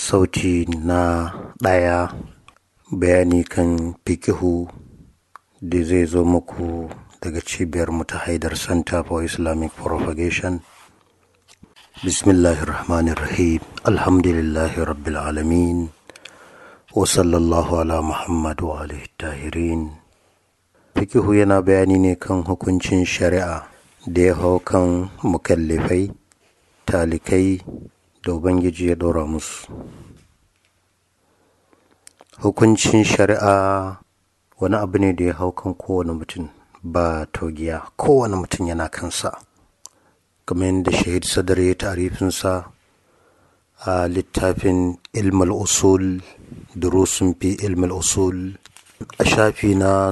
sauti na ɗaya bayani kan fikihu da zai zo muku daga cibiyar mu ta haidar center for islamic propagation bismillahirrahmanirrahim alhamdulillahi rabbil alamin wa sallallahu ala muhammad wa alihi tahirin fikihu yana bayani ne kan hukuncin shari'a da ya hau kan mukallafai talikai da ubangiji ya ɗora musu hukuncin shari'a wani abu ne da ya hau kan kowane mutum ba togiya kowane mutum yana kansa kamar yadda shahid sadar ya tarifinsa a littafin ilmal usul durusun fi ilmal usul a shafi na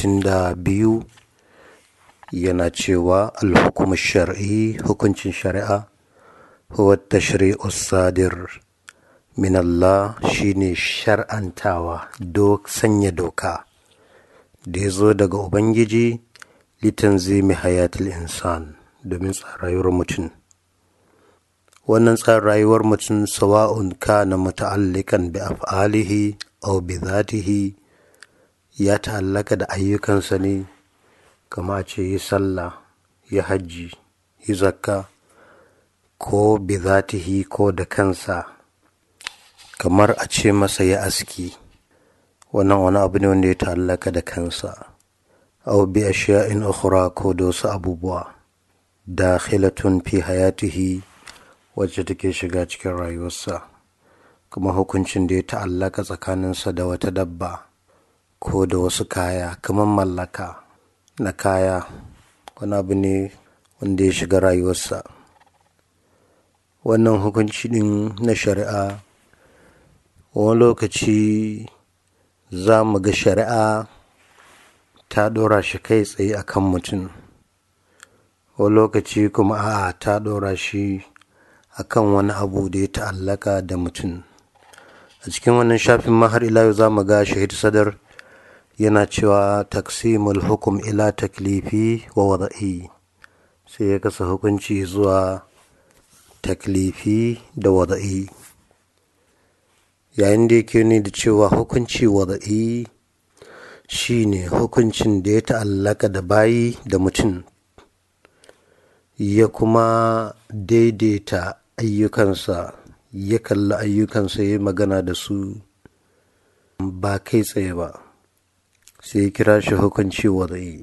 62 yana cewa alhukum shar'i hukuncin shari'a huwa tashri'u sadir min Allah shine shar'antawa dok sanya doka da ya zo daga ubangiji litanzimi hayatul insan domin rayuwar mutum wannan tsarin rayuwar mutum sawa'un kana muta'allikan bi af'alihi aw bi zatihi ya ta'allaka da ayyukansa ne kama ce yi sallah yi hajji yi zakka ko bi zatihi ko da kansa kamar a ce masa ya aski wannan wani abu ne wanda ya ta'allaka da kansa aw bi ashiya'in ukhra ko da wasu abubuwa dakhilatun fi hayatihi wacce take shiga cikin rayuwarsa kuma hukuncin da ya ta'allaka tsakaninsa da wata dabba ko da wasu kaya kamar mallaka na kaya wani abu ne wanda ya shiga rayuwarsa wannan hukunci din na shari'a wani lokaci za mu ga shari'a ta ɗora shi kai tsaye a kan mutum wani lokaci kuma a ta ɗora shi a kan wani abu da ya ta'allaka da mutum a cikin wannan shafin mahar ila za mu ga shahid sadar yana cewa taksimul hukum ila taklifi wa wada'i sai ya kasa hukunci zuwa taklifi da wada'i yayin da yake ne da cewa hukunci wada'i shine hukuncin da ya ta'allaka da bayi da mutum ya kuma daidaita ayyukansa ya kalli ayyukansa ya magana da su ba kai tsaye ba sai ya kira shi hukunci wada'i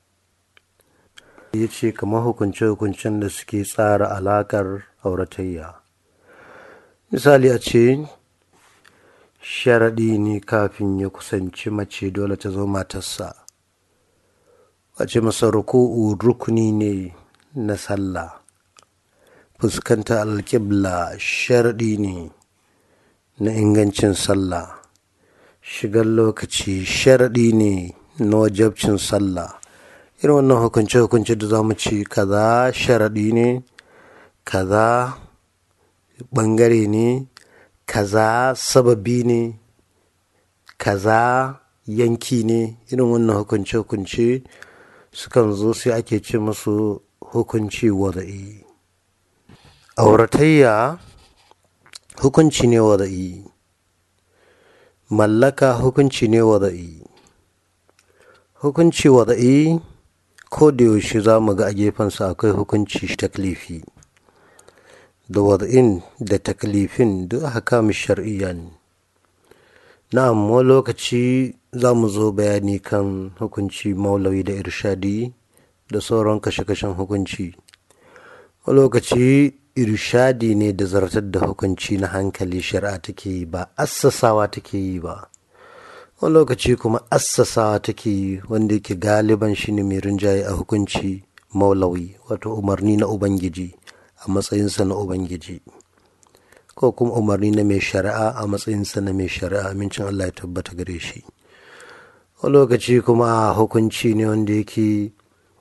ya ce kamar hukunce-hukuncen da suke tsara alakar auratayya misali a ce sharaɗi ne kafin ya kusanci mace dole ta zo matarsa a ce masa ruku'u rukuni ne na sallah fuskanta alƙibla sharaɗi ne na ingancin sallah shigar lokaci sharaɗi ne na wajabcin sallah irin wannan hukunce-hukunce da za mu ci kaza sharaɗi ne kaza ɓangare ne kaza sababi ne kaza yanki ne irin wannan hukunce-hukunce sukan zo sai ake ce musu hukunci wada'i auratayya hukunci ne wada'i mallaka hukunci ne wada'i hukunci wada'i ko da yaushe za mu ga a gefensa akwai hukunci taklifi da wada'in da taklifin duk haka mu shar'iyya ne na'am wani lokaci za mu zo bayani kan hukunci maulawi da irshadi da sauran kashe-kashen hukunci wani lokaci irshadi ne da zartar da hukunci na hankali shari'a take yi ba assasawa take yi ba wani lokaci kuma assasawa take yi wanda yake galiban shi ne mai rinjaye a hukunci maulawi wato umarni na ubangiji a matsayinsa na ubangiji ko kuma umarni na mai shari'a a matsayinsa na mai shari'a amincin allah ya tabbata gare shi wani lokaci kuma hukunci ne wanda yake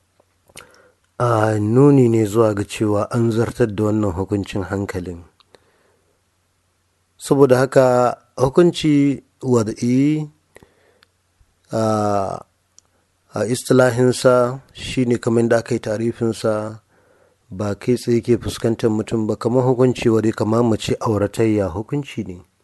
a nuni ne zuwa ga cewa an zartar da wannan hukuncin hankalin saboda haka hukunci wada'i a istilahinsa shine kamar da aka yi tarifinsa ba kai tsaye ke fuskantar mutum ba kamar hukunci wadai kamar mace auratayya hukunci ne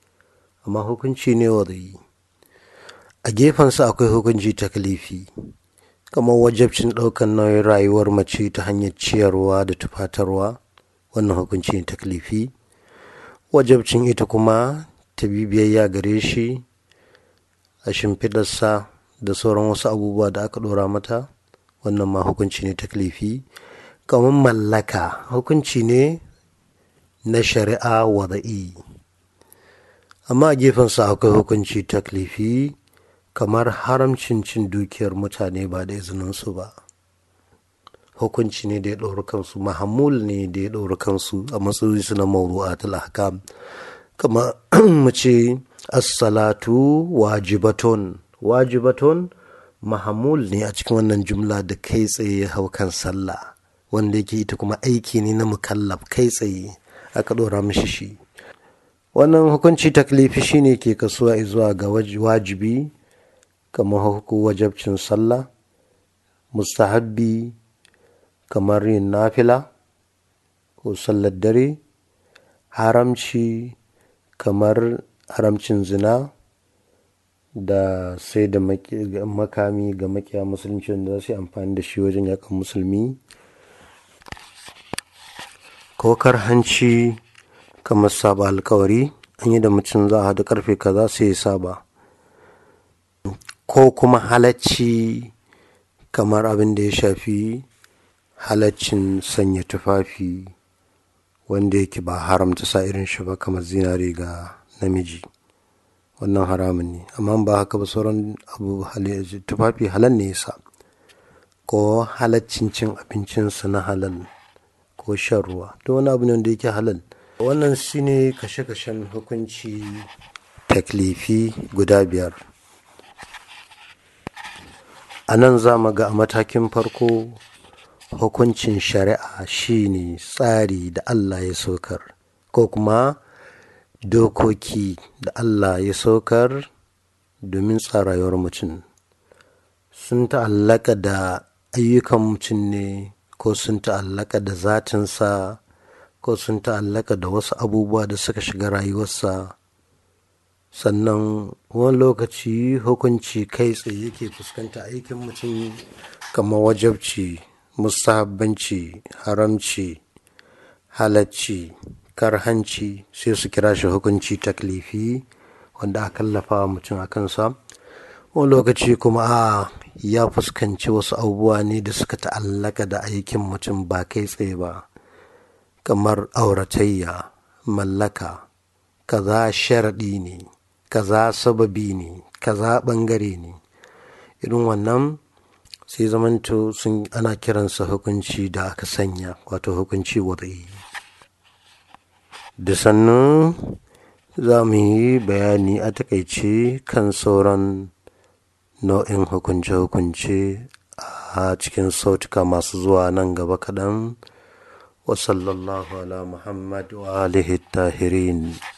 amma hukunci ne wada'i a gefensa akwai hukunci taklifi kamar wajabcin ɗaukar nauyin rayuwar mace ta hanyar ciyarwa da tufatarwa wannan hukunci ne taklifi wajabcin ita kuma ta biyayya gare shi a shimfidarsa da sauran wasu abubuwa da aka ɗora mata wannan ma hukunci ne taklifi kamar mallaka hukunci ne na shari'a wada'i amma a gefensa akwai hukunci taklifi kamar haramcin cin dukiyar mutane ba da izininsu ba hukunci ne da ya ɗauri kansu mahamul ne da ya ɗauri kansu a matsayin su na mawru'atul ahkam kama mu ce as-salatu wajibatun wajibatun mahamul ne a cikin wannan jumla da kai tsaye ya hau kan sallah wanda yake ita kuma aiki ne na mukallaf kai tsaye aka ɗora mishi shi wannan hukunci taklifi shine ke kasuwa zuwa ga wajibi kamar huku wajabcin sallah mustahabbi kamar yin nafila ko sallar dare haramci kamar haramcin zina da sai da makami ga makiya musulunci da za su yi amfani da shi wajen yakan musulmi ko hanci kamar saba alkawari an yi da mutum za a haɗu karfe kaza sai ya saba ko kuma halacci kamar abin da ya shafi halaccin sanya tufafi wanda yake ba haramta sa irin shi ba kamar zinare ga namiji wannan haramun ne amma ba haka ba sauran abu tufafi halal ne yasa ko halaccin cin abincinsa na halal ko shan ruwa to wani abu ne wanda yake halal wannan shi ne kashe-kashen hukunci taklifi guda biyar a nan za mu ga a matakin farko hukuncin shari'a shine tsari da Allah ya saukar ko kuma dokoki da Allah ya saukar domin tsarayuwar mutum sun ta'allaka da ayyukan mutum ne ko sun ta'allaka da zatinsa ko sun ta'allaka da wasu abubuwa da suka shiga rayuwarsa sannan wani lokaci hukunci kai tsaye yake fuskanta aikin mutum kamar wajabci mustahabbanci haramci halacci karhanci sai su kira shi hukunci taklifi wanda a kallafa wa mutum a kansa wani lokaci kuma a ya fuskanci wasu abubuwa ne da suka ta'allaka da aikin mutum ba kai tsaye ba kamar auratayya mallaka kaza sharaɗi ne kaza sababi ne kaza ɓangare ne irin wannan sai zamanto sun ana kiransa hukunci da aka sanya wato hukunci wadai da sannan za mu yi bayani a takaice kan sauran nau'in hukunce-hukunce a cikin sautuka masu zuwa nan gaba kaɗan wasallallahu ala muhammad wa alihi tahirin